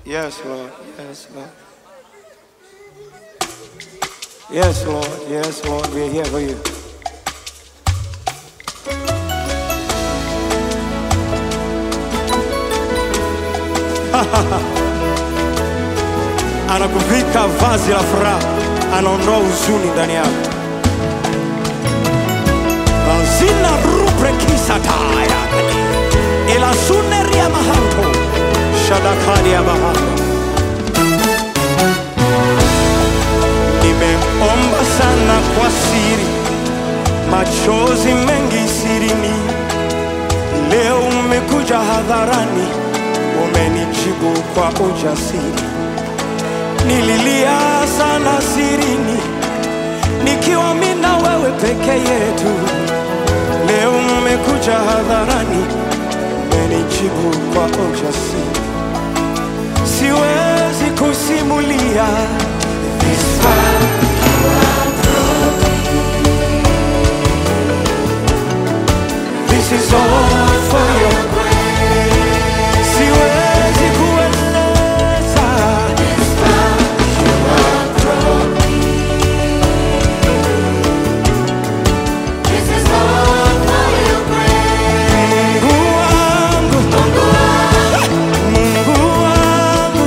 Yes, Lord. Yes, Lord. Yes, Lord. Yes, Lord. We're here for you. Anakuvika vazi la furaha, anaondoa huzuni ndani yako. Zina rubre kisataya ila suneria mahanto shadakali ya bahari. Nimeomba sana kwa siri, machozi mengi sirini. Leo umekuja hadharani, umenijibu kwa ujasiri. Nililia sana sirini, nikiwa mimi na wewe peke yetu. Leo umekuja hadharani, umenijibu kwa ujasiri. Siwezi kusimulia this far. This is all for your grace. Siwezi kueleza This is all for your grace. Mungu wangu, Mungu wangu,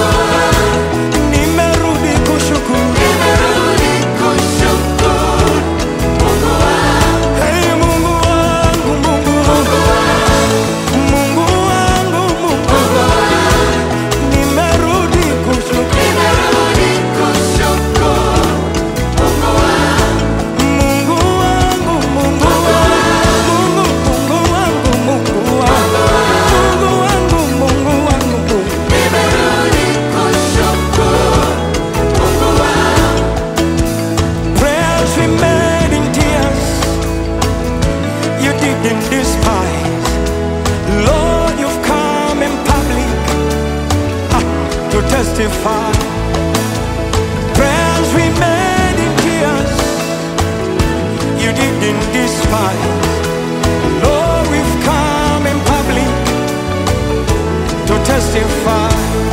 nimerudi kushukuru. Nimerudi kushukuru Mungu wangu, Hey, Mungu wangu, Mungu wangu, Mungu wangu, Mungu nimerudi kushukuru. nimerudi kushukuru Mungu wangu, Mungu wangu, Mungu wangu, Mungu wangu, Mungu wangu, Mungu wangu, Mungu wangu, Mungu. nimerudi kushukuru Mungu wangu, Prayers we made in tears, you didn't despise. Lord, you've come in public ah, to testify. Prayers we made in tears, you didn't despise. Lord, we've come in public to testify.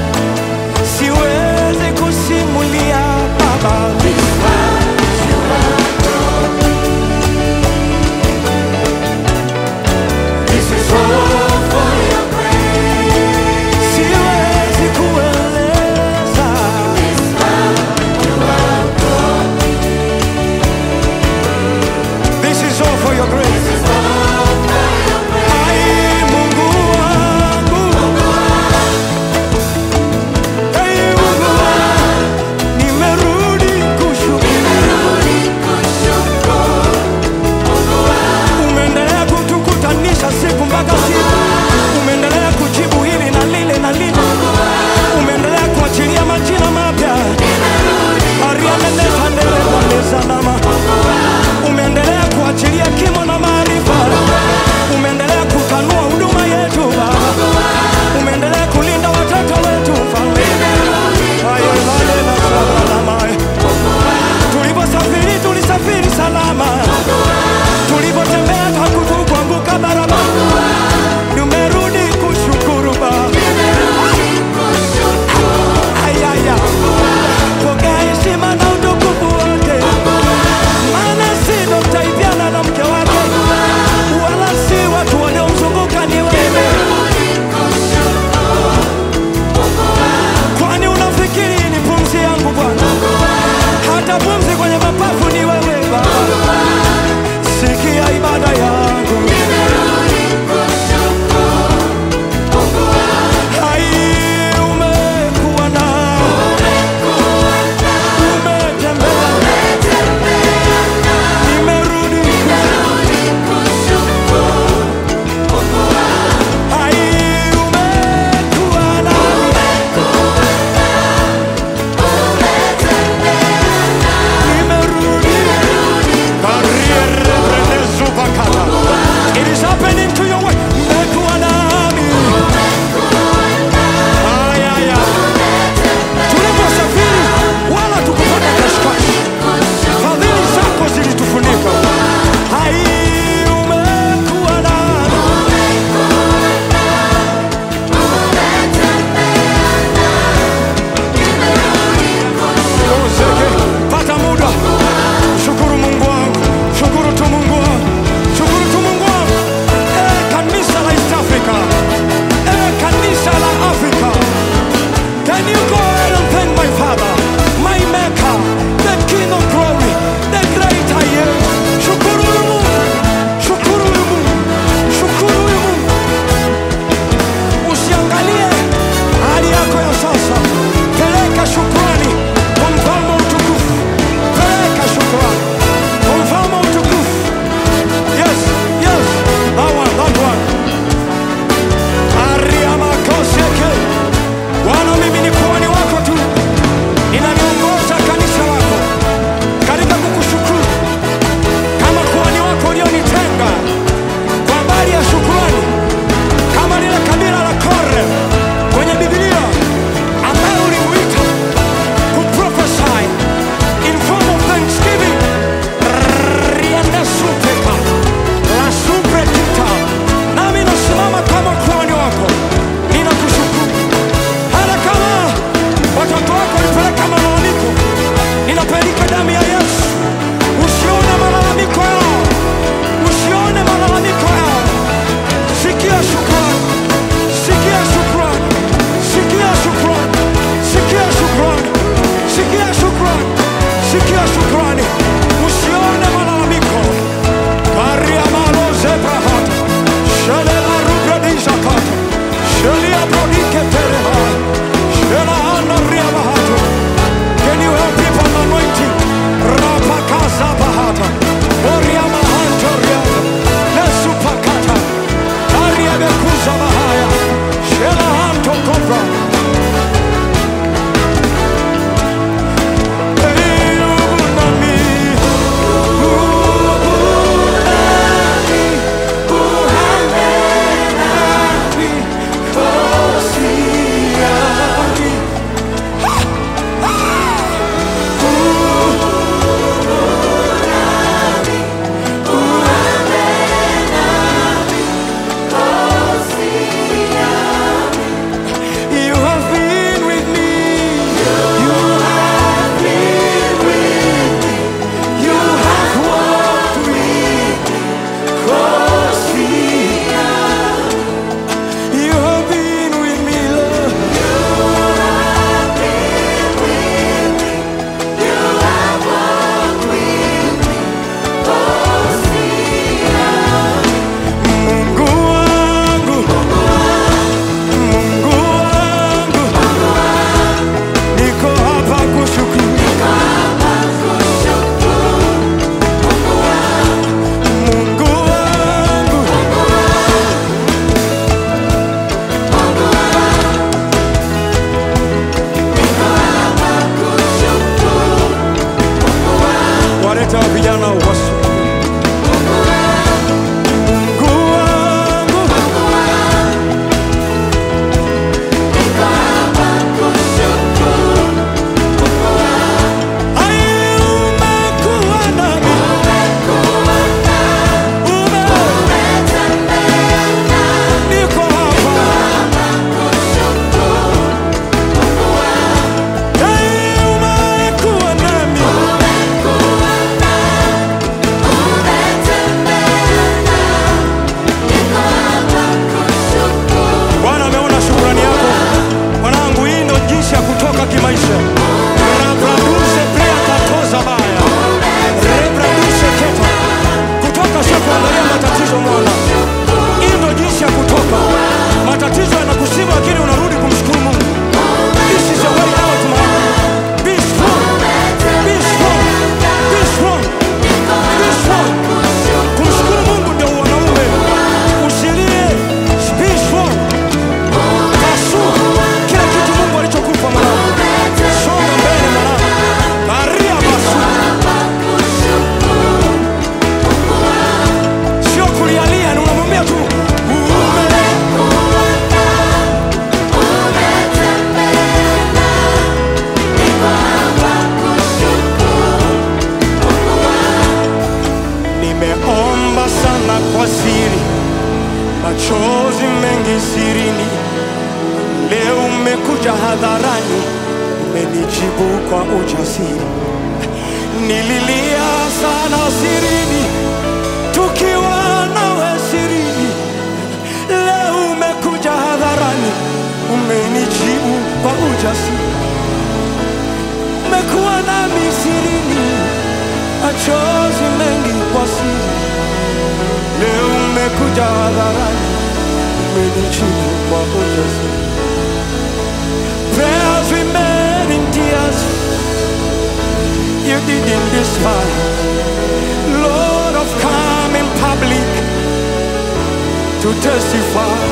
Siwezi kusimulia Baba. This is all for your grace. Siwezi kueleza This far you have brought me. This is all for your grace. This is all for your grace. Ai, Mungu wangu, Achilia shukrani, usione malalamiko. Karia malo zebrahata, shele marubre dizakata, shelia brodike terehai, shela hana ria bahatu. Can you help people on anointing? Rapakaza bahata, oria mahanto riata, lesupakata, karia bekuza bahaya, shela hanto kobra. Hey, ubunami, ubunami, uhambenami, kosiami. You have been with me. You have been with me. You have walked with me. Kosia. You have been with me, Lord. Mungu wangu, Mungu wangu, niko hapa kushukuru. Mungu wangu, waleta vijana wasu. Mungu wangu, ai umekuwa nami, ume niko hapa, ai umekuwa nami, Bwana ameona shukrani yako mwanangu. Hii ndo jinsi ya kutoka kimaisha. Rabraduse prea katoza baya rebraduse keta kutoka, sio kuangalia matatizo mwana. Hii ndo jinsi ya kutoka. Matatizo yanakusibu, lakini unarudi kumshukuru Mungu. This is your way out, man. Be strong. Be strong. Be strong. Be strong. Kumshukuru Mungu ndio wanaume. Usilie. Be strong. Pasu kila kitu Mungu alichokupa mwanangu. Songa mbele mwanangu. Karia pasu. Sio kulialia, ni unamwambia tu ume Nimeomba sana kwa siri, machozi mengi sirini. Leo umekuja hadharani, umenijibu kwa ujasiri. Nililia sana sirini, tukiwa nawe sirini. Leo umekuja hadharani, umenijibu kwa ujasiri. Umekuwa nami sirini, machozi mengi kwa siri. Leo umekuja hadharani, umenijibu kwa ujasiri. Prayers we made in tears, you didn't despise. Lord, I've come in public to testify.